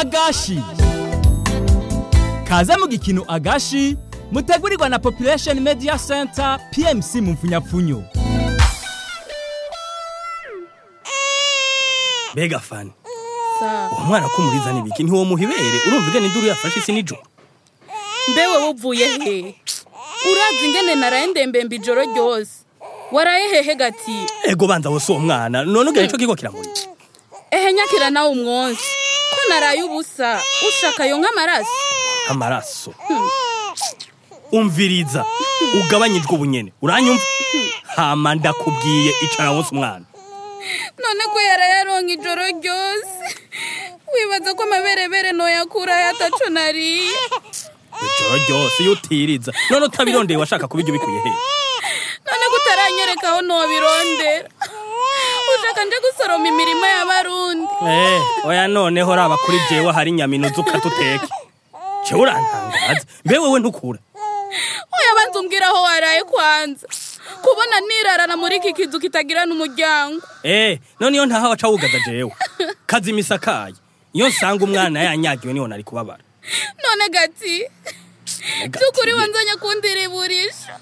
agashi kaze mu gikino agashi mutegurirwa na population media center pmc mu mfunyapfunyo mbega fani Sa. uwo mwana ko umuriza n'ibiki ntiwomuha ibere urumva igana induru yafashe isi nijoro mbewe wuvuye he urazi ingene naraye ndembembe ijoro ryose waraye hehe gati ego banza wose uwo mwana none ugana ico kigo kiramurira ehe nyakira nawe umwonsi ko naraye ubusa ushaka yo nk'amaraso amaraso umviriza ugabanyijwe ubunyene uranyumva hama ndakubwiye icara wose umwana none ko yaraye aronka ijoro ryose wibaza ko amaberebere noyakurayo ataco nariye ijoro ryose iyo utiriza none utabirondeye washaka kubirya ubikuye he none ko utaranyereka aho nobirondera ushaka nje gusoroma imirima y'abarundi Eh, oya noneho raba kuri jewe hari nyaminuzi ukatuteke jewe urantangaza mbe wewe ntukura oya banza umbwira aho waraye kwanza kubona nirarana muri iki kizu kitagira n'umuryango Eh, none iyo ntaha waca wugaza jewe kazi imisakaye iyo nsanga umwana yanyagiwe niho nari kubabara none gati by'ukuri wanzanye kundiriburisha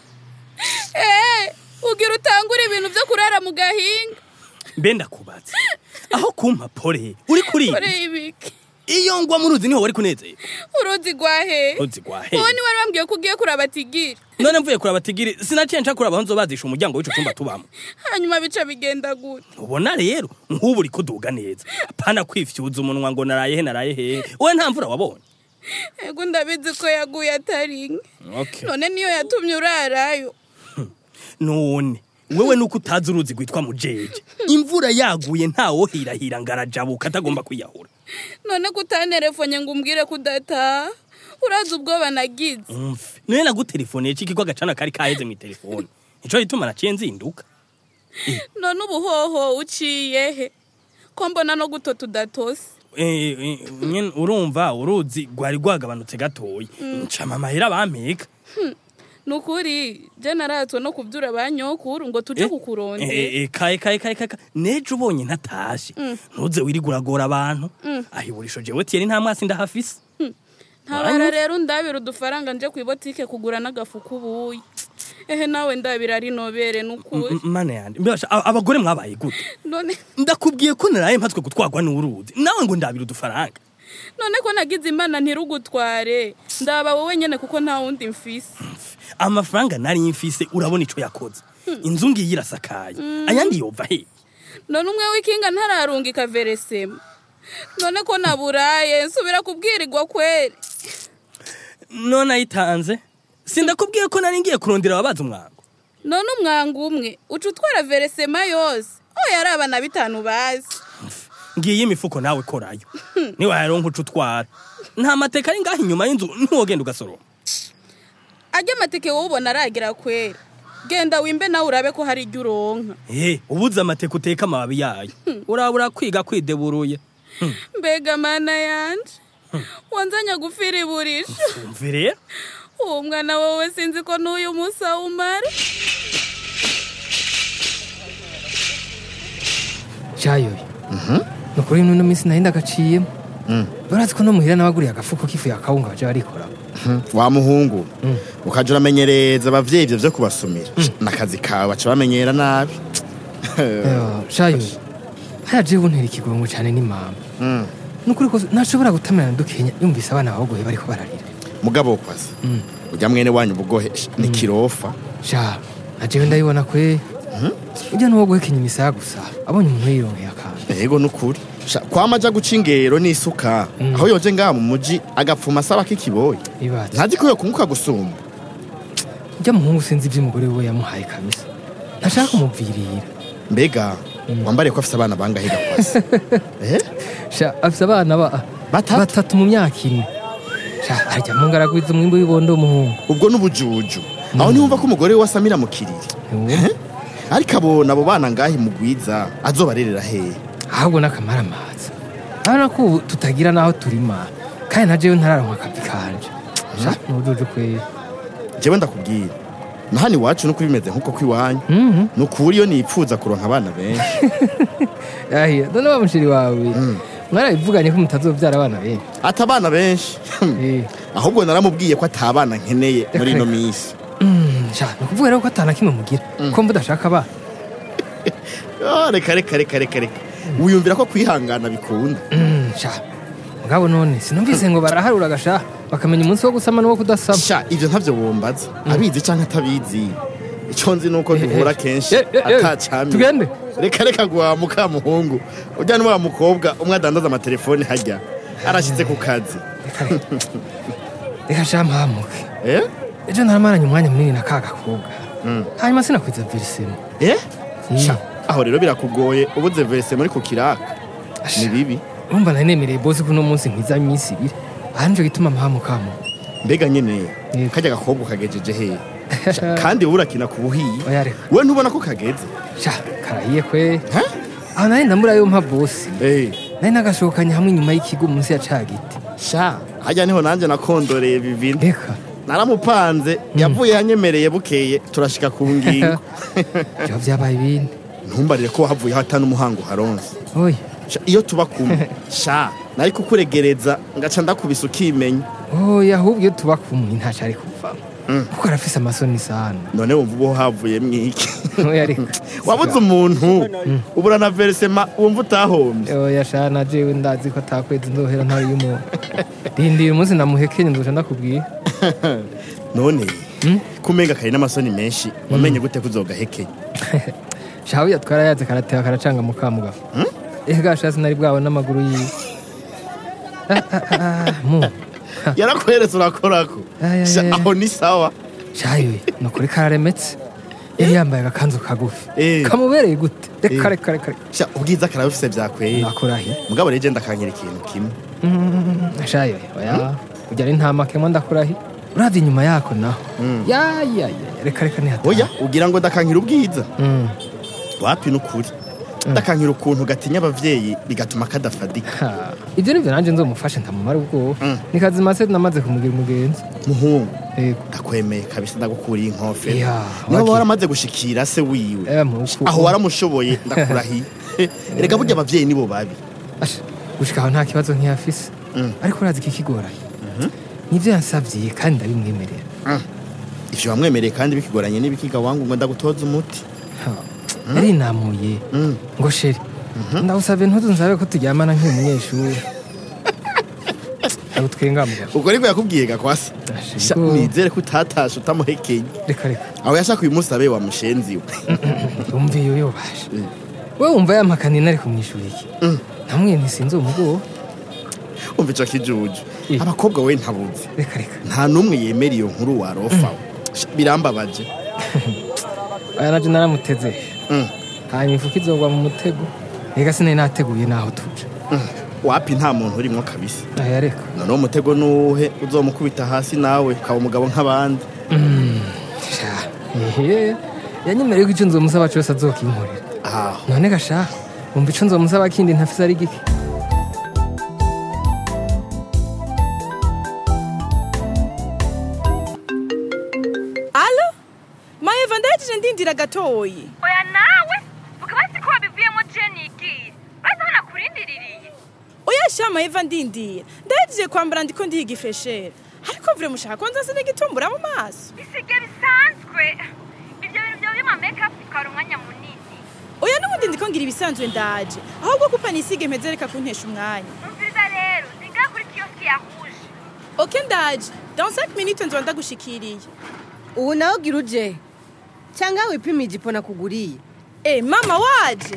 eh ugira utangura ibintu byo kurara mu gahinga mbe ndakubaza aho kumpa pore uri kuri kore ibiki iyo ngwa mu ruzi niho wari kunezerwa uruzi rwahe Uruzi rwa he? wowe niwe wambwiye ko ugiye kuraba tigiri none mvuye kuraba tigiri sinaciye nca kuraba aho nzobazisha umuryango w'ico cumba tubamo hanyuma bica bigenda gute ubona rero nk'ubu uri kuduga neza apana kwifyuza umunwa ngo naraye he naraye hehe wowe nta mvura wabonye ego ndabizi ko yaguye atari inke okay. none niyo yatumye urarayo none wewe nuko utazi uruzi rwitwa mujeje imvura yaguye ntawohirahira ngo arajabuka atagomba kwiyahura none ko utanerefonye ngo umbwire ko udataha urazi ubwoba nagize umve niwe nagutelefoniye ciki ko agacana kari kaheze mu telefone nico gituma naciye nzinduka none ubuhoho uciye he ko mbona no gutota udatose Eh, eh, nyene urumva uruzi rwari rwagabanutse gatoya ncama amahera bampeka ni ukuri je naratswe no kubyura ba nyokuru ngo tuje kukurondera Eh, eh, kaye kaye kaye kaye nejo ubonye ntatashe ntuze wirirwa uragora abantu ahiburisho jewe tiyeri nta mwasi ndahafise ntabara rero ndabira udufaranga nje ku ibotike kugura n'agafu k'ubuyi ehe nawe ndabira ari nobere n'ukuri M- mana yanje mbasha a- abagore mwabaye gute none ndakubwiye ko naraye mpatswe gutwarwa n'uruzi nawe ngo ndabira udufaranga none ko nagize imana ntirugutware ndaba wowe nyene kuko nta wundi mfise amafaranga nari mfise urabona ico yakoze inzu ngiyi irasakaye ayandi yova he none umwe w'ikinga ntararungika veresema none ko naburaye nsubira kubwirirwa kweri none ayitanze sindakubwiye ko nari ngiye kurondera ababaza umwango none umwanga umwe uca utwara veresema yose oya ari abana bitanu bazi ngiye imifuko nawe korayo niwayaronka uca utwara nta mateka ari ngaho inyuma y'inzu ntiwogenda ugasoroma ajya amateke wowe ubona aragira kweri genda wimbe nawe urabe ko hari ibyo uronka Eh, ubuze amateka uteka amababi yayo urabura kwiga kwideburuye mbega mana yanje wanzanya gufira iburisha umve rero uwo mwana wowe sinzi ko n'uyu munsi awumara cyayoye ni ukuri ino minsi nari ndagaciyemo barazi ko no muhira n'abaguriye agafuko k'ifu ya kawunga baje barikora wa muhungu ukaja uramenyereza abavyeyi ivyo vyo kubasumira n'akazi kawe baca bamenyera nabi cyayoye haya jewe untera ikigongo cyane n'imama Mm. ni ukuri ko ntashobora gutamirana dukenya yumvise abana bagoye bariko bararira mugabo kwasa urya mwene wanyu ubugohe ni kirofa sha na jewe ndabibona kwe ujya n'uwo guhekenya imisaya gusa abonye umuntu yironkeye akantu ego nukuri Sha, kwama aja guca ingero n'isuka aho yoje ngaha mu muji agapfuma asaba k'ikiboyi ibaze ntazi ko yokunguka gusumba ujya muhungu sinzi iby'umugore we yamuhaye kabisa ntashaka kumuvirira mbega wambariye ko afise abana bangahe gakwasa eh? sha afise abana ba Batatu? batatu mu myaka ine sha arya mu ngaragwiza umwimbu w'ibondo w'umuhungu ubwo n'ubujuju aho ntiwumva ko umugore we asamira mu kiriri Ntiwumva? ariko abona abo bana ngahe mugwiza azobarerera hehe ahubwo n'akamara amazi urabona ko ubu tutagira n'aho turima kandi na jewe ntararonka akazi kanje sha n'ubujuju kwe jewe ndakubwira na hano iwacu nuko bimeze nk'uko kw'iwanyu Mhm. ni ukuri iyo nipfuza kuronka abana benshi yahiye none wa mushiri wawe mwarabivuganye ko mutazobyara abana benshi ati abana benshi Eh. ahubwo naramubwiye ko atabana nkeneye muri ino minsi Mm, sha ni ukuvuga rero ko atana kimwe mugira ko mudashaka abana Ah, reka reka reka reka reka wiyumvira ko kwihangana bikunda Mm, sha mugabo none sinumvise ngo baraharura agasha bakamenya umunsi wo gusama n'uwo kudasama sha ibyo ntabyo wumbaza abizi cyangwa atabizi icyo nzi ni uko duhura kenshi Eh, eh, eh, atacamye tugende. reka reka guha mukamuhungu ujya n'uwa mukobwa umwe adandaza amatelefoni hajya arashyitse ku kazi Reka reka. reka sha mpamuke eh ejo naramaranye umwanya munini na ka gakobwa hanyuma sinakwiza virisemo eh Mm. sha aho rero birakugoye ubuze verese muri ku kiraka ni bibi urumva nari nemereye bosi ko uno munsi nkwiza iminsi ibiri aha nico gituma mpamukamu mbega nyine Yego. kajya gakobwa kagejeje he Sha, kandi wowe urakina ku buhiyi oya reka we ntubona ko kageze sha karahiye kwe Ha? aho nari ndamurayo mpa bosi Eh, nari nagashokanye hamwe inyuma y'ikigo munsi ya ca giti sha hajya niho nanjye nakondoreye bibindi reka naramupanze yavuye yanyemereye bukeye turashika ku ngingo byo byabaye ibindi ntumbarire ko wahavuye hata n'umuhango haronse oya Sha, iyo tuba kumwe sha nari kukuregereza ngaca ndakubisa ukimenya oya ahubwo iyo tuba kumwe ntaco ari kuvamo kuko arafise amasoni sana none wumva uba havuye mwiki oya reka wabuze umuntu ubura na verisema wumva utahombye oya sha na jewe ndazi ko atakwezi nzohera ntari y'umuntu rindira umunsi namuhekenye nzoca ndakubwira none kumenga kari n'amasoni menshi wamenye gute ko uzogahekenya shawe yatwara yaze karateba karacanga mukamugabo ega sha sinari bwabona amaguru yiwe Ah, ah, ah, ah, mu yarakweretse urakorako Ay, ay, Sha, ay. aho ni sawa shawe ni ukuri kararemetse yari yambaye agakanzu kagufi Eh. kamubereye gute reka Eh. reka reka reka. Sha, ubwiza karabufise vyakweye nakurahiye mugabo rero je ndakankira ikintu kimwe shayo oya ujya ari nta makemwa ndakurahiye uravye inyuma yako naho ya ya ya reka reka nihata oya ugira ngo ndakankira ubwiza Mm. wapi n'ukuri ndakankira ukuntu gatinya abavyeyi bigatuma kadafadika Ha, ibyo nibyo nanjye nzomufashe ntamumara ubwoba Mm. ni kazima se namaze kumugira umugenzi muhungu yego ndakwemeye kabisa ndagukuriye inkofero Ya, niba wagiye. waramaze gushikira se wiwe Eh, mu rukundo. aho waramushoboye ndakurahiye erega burya abavyeyi nibo babi Asha, gushika aho nta kibazo nkiyafise Mm. ariko urazi ikikigoranye nivyo yansavye kandi ndabimwemerera ivyo wamwemereye kandi bikigoranye n'ibikiga wangu ngo ndagutoza umuti Ha, yarinamuye Mm. ngo sheri ndagusavye ntuzu nsabe ko turyamana nk'uyu munyeshuri ndagutwenga mugabo ubwo ariko yakubwiye gakwasi Asha, Sha, ubwo- nizere ko utatashe utamuhekeye reka reka aho yashaka uyu munsi abe wa mushenzi we wumva iyo yobashe we wumva yampakaniye nari kumwishura iki namwe ntisinzi umugobo umva ico kijuju Eh. abakobwa we ntabuzi reka reka nta n'umwe yemera iyo nkuru warofa Sha, birambabaje aya naje naramuteze Mm. hanyuma ifuka izogwa mu mutego reka sinari nateguye naho tuje wapi nta muntu urimwo kabisa aya reka noneho umutego nuwuhe uzomukubita hasi nawe ukaba umugabo nk'abandi sha ehe yanyemereye ko ico nzomusaba cose azokinkorera aho none gasha wumva ico nzomusaba kindi ntafise ari gike alo mayeva ndahejije ndindira gatoyi oya nawe vuga basi ko wabivuyemo jeni igiye bazi aho nakurindiririye oya sha mayeva ndindira ndahejije kwambara ndiko ndihiga ifesheri ariko vure mushaka ko nzase n'igitumbura mu maso bisige bisanzwe ibyo bintu byawe by'ama mekapu bitwara umwanya munini oya n'ubundi ndiko ngira ibisanzwe ndaje ahubwo kupa nisige mpeze reka kuntesha umwanya umviriza rero singa kuri kiyosi yahuje oke ndaje dans 5 minutes nzoba ndagushikiriye ubu nawe gira uje cyangwa wipima ijipo nakuguriye eh mama waje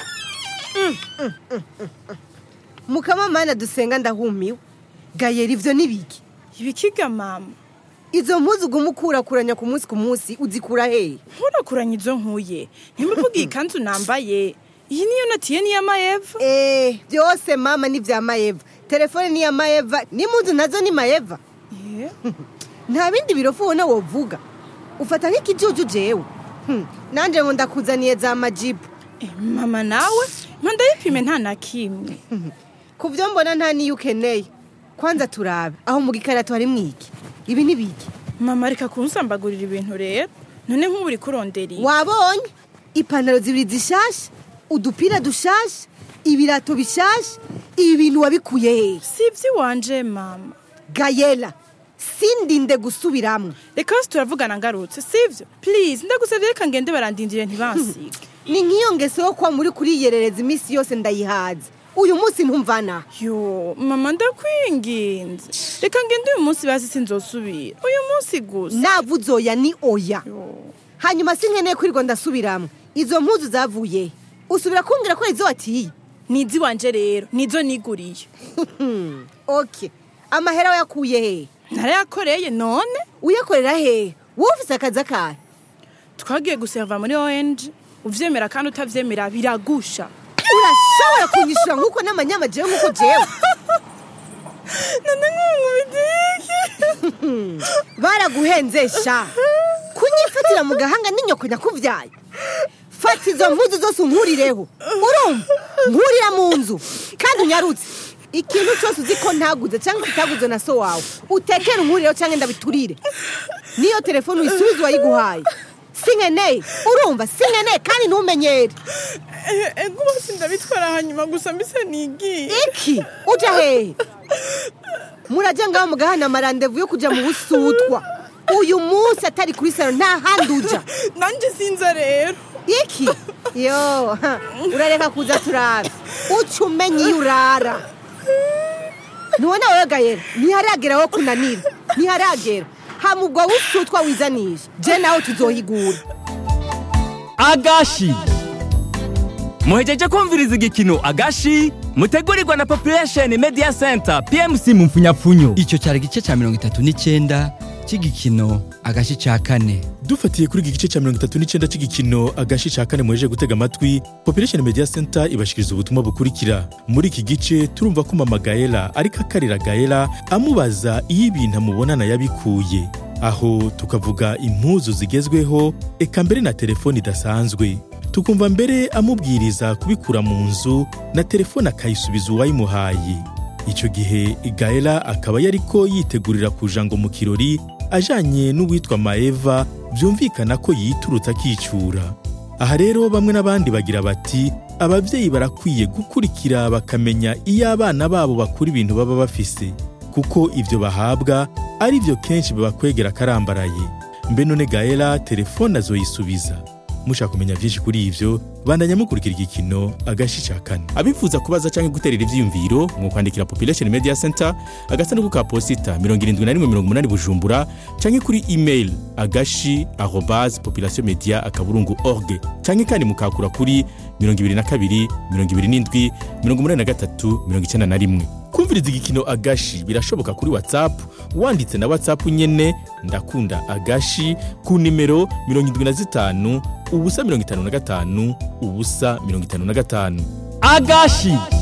mukamamana dusenga ndahumiwe gayera ivyo nibiki ibikiga mama izo mpuzu uguma ukurakuranya ku munsi ku munsi uzikura hehe nkurakuranya izo nkuye ntimuvuge iyi kanzu nambaye iyi niyo natiye niya mayeva Eh, byose mama ni vya mayeva telefone ni ya mayeva n'impuzu nazo ni mayeva Eh, nta bindi birofu ubona wovuga ufata nk'ikijuju jewe Hmm, nanje ngo ndakuzaniye za majibu eh, mama nawe mpanda yipime nta na kimwe ku byo mbona nta niyo ukeneye kwanza turabe aho mu gikarato hari mwiki ibi ni biki mama reka kunsambagurira ibintu rero none nk'ubu uri kurondera iyi wabonye ipantaro zibiri zishasha udupira dushasha ibirato bishasha ibi bintu wabikuye hehe si iby'iwanje mama gayela sindinde gusubiramwo reka hose turavugana ngarutse sibyo please ndagusabye reka ngende barandindire ntibansige ni nk'iyo ngeso yo kuba muri kuriyerereza iminsi yose ndayihaze uyu munsi ntumvana yo mama ndakwinginze reka ngende uyu munsi bazi sinzosubira uyu munsi gusa navuze oya ni oya Yo. hanyuma sinkeneye kwirirwa ndasubiramwo izo mpuzu zavuye he? usubira kumbwira ko izo watiye ni iby'iwanje rero nizo niguriye ok amahera wayakuye hehe narayakoreye none uyakorera hehe wowe ufise akazi akahe twagiye guseva muri ong uvyemera kandi utavyemera biragusha urashobora kunyishura nk'uko n'amanyama jewe nk'uko jewe none nk'umubidiki baraguhenzesha kunyifatira mu gahanga n'inyoko nyakubyaye fata izo mpuzu zose unkurireho urumva nkurira mu nzu kandi unyarutse ikintu cyose uzi ko ntaguze cyangwa kitaguze na so wawe utekere unkurireho cyangwa ndabiturire niyo telefone uyisubize uwayiguhaye sinkeneye urumva sinkeneye kandi ntumenyere ego bose ndabitwara hanyuma gusa mbise nigiye iki uja hehe murajya ngaho mugahana amarandevu yo kujya mu busutwa uyu munsi atari kuri salo nta handi uja nanjye sinza rero iki yo ha, urareka kuza turara uca umenya iyo urara ntubona wowe gayera ntiharagera wo kunanira ntiharagera hamugwa w'usutwa wizanisha je nawe tuzohigura agashi muhejeje kumviriza igikino agashi mutegurirwa na population media center pmc mu mfunyapfunyo icyo cyari igice cya mirongo itatu n'icyenda cy'igikino agashi cya kane dufatiye kuri iki gice cya mirongo itatu n'icyenda cy'igikino agashi cya kane muheje gutega amatwi population media center ibashikiriza ubutumwa bukurikira muri iki gice turumva ko mama gaela ariko akarira gaela amubaza iyo ibintu amubonana yabikuye aho tukavuga impuzu zigezweho eka mbere na telefone idasanzwe tukumva mbere amubwiriza kubikura mu nzu na telefone akayisubiza uwayimuhaye icyo gihe gaela akaba yariko yitegurira kuja ngo mu kirori ajanye n'uwitwa maeva byumvikana ko yiturutse akicyura aha rero bamwe n'abandi bagira bati ababyeyi barakwiye gukurikira bakamenya iyo abana babo bakura ibintu baba bafise kuko ibyo bahabwa ari byo kenshi babakwegera akarambaraye mbe none gaela telefone azoyisubiza mushaka kumenya byinshi kuri ibyo bandanya mukurikira igikino agashi cya kane abifuza kubaza cyangwa guterera ibyiyumviro mwakwandikira population media center agasanduku ka posita mirongo irindwi na rimwe mirongo umunani bujumbura cyangwa kuri email agashi arobase population media akaburungu org cyangwa kandi mukakura kuri mirongo ibiri na kabiri mirongo ibiri n'indwi mirongo umunani na gatatu mirongo icyenda na rimwe kumviriza igikino agashi birashoboka kuri whatsapp wanditse na whatsapp nyene ndakunda agashi ku nimero mirongo indwi na zitanu ubusa mirongo itanu na gatanu ubusa mirongo itanu na gatanu agashi